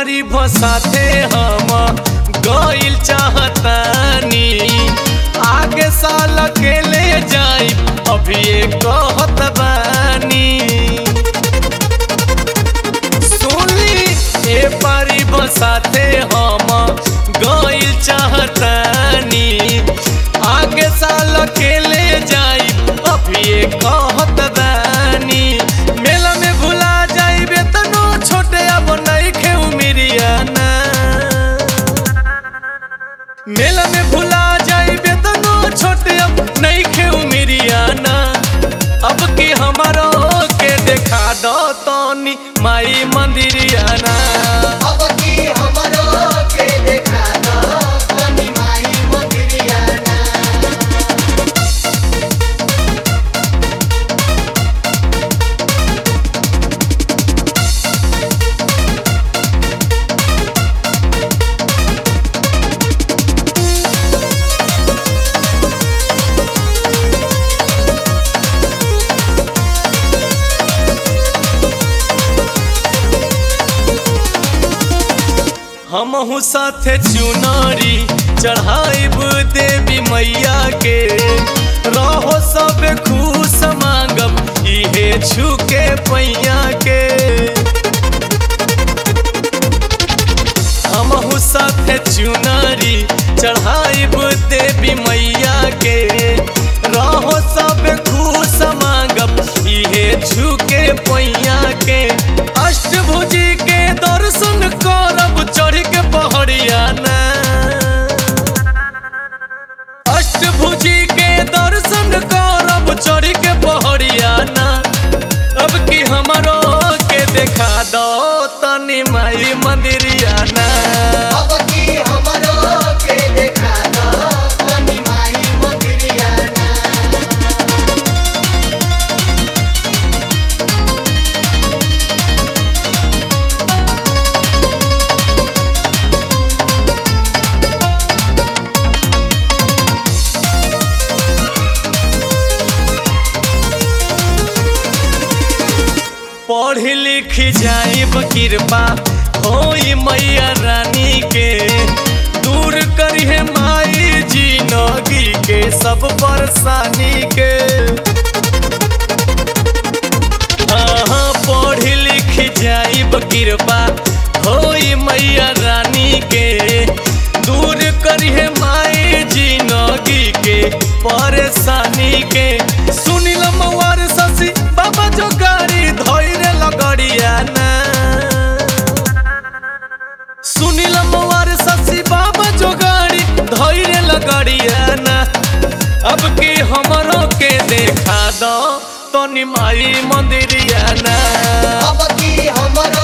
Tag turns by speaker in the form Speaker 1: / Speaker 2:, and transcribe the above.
Speaker 1: पारी भसाते हम गइल चाहतानी आगे साल के ले जाई अभी ये कहत बानी सुनी ए पारी बसाते हम गइल चाहतानी आगे साल के ले जाई अभी ये कहत बानी मेला में भुला जाइबे तनो छोटे अब नइखे उमिरियाना मेला में भुला जाइबे तनो छोटे अब नइखे उमिरियाना अब की हमारो के देखा दो तनी माई मंदिरियाना
Speaker 2: अब की हमरो के देखा दो तनी माई मंदिरियाना
Speaker 1: हमहू साथे चुनारी चढ़ाइब देवी मैया के रहो सब खुश मांगब इहे छुके पैया के हमहू साथे चुनारी चढ़ाइब देवी मैया के रहो सब खुश मांगब इहे छुके पैया के अष्टभुजी के दर्शन करब चढ़ के पहड़ियाना अष्टभुजी के दर्शन करब चढ़ के पहड़ियाना अब की हमरो के देखा दो तनी माई मंदिरियाना
Speaker 2: अब की हमरो के देखा दो तनी माई मंदिरियाना
Speaker 1: पढ़ लिख जाइब कृपा होई मैया रानी के दूर करिहे माई जिंदगी के सब परेशानी के हाँ पढ़ लिख जाइब कृपा होई मैया रानी के दूर करिहे माई जिंदगी के परेशानी के सुनिल मवार शशि बाबा जो गाड़ी धैर्य लगड़िया ना सुनिल मवार शशि बाबा जो गाड़ी धैर्य लगड़िया ना अब की हमरो के देखा दो तनी माई मंदिरिया ना
Speaker 2: अब की हमरो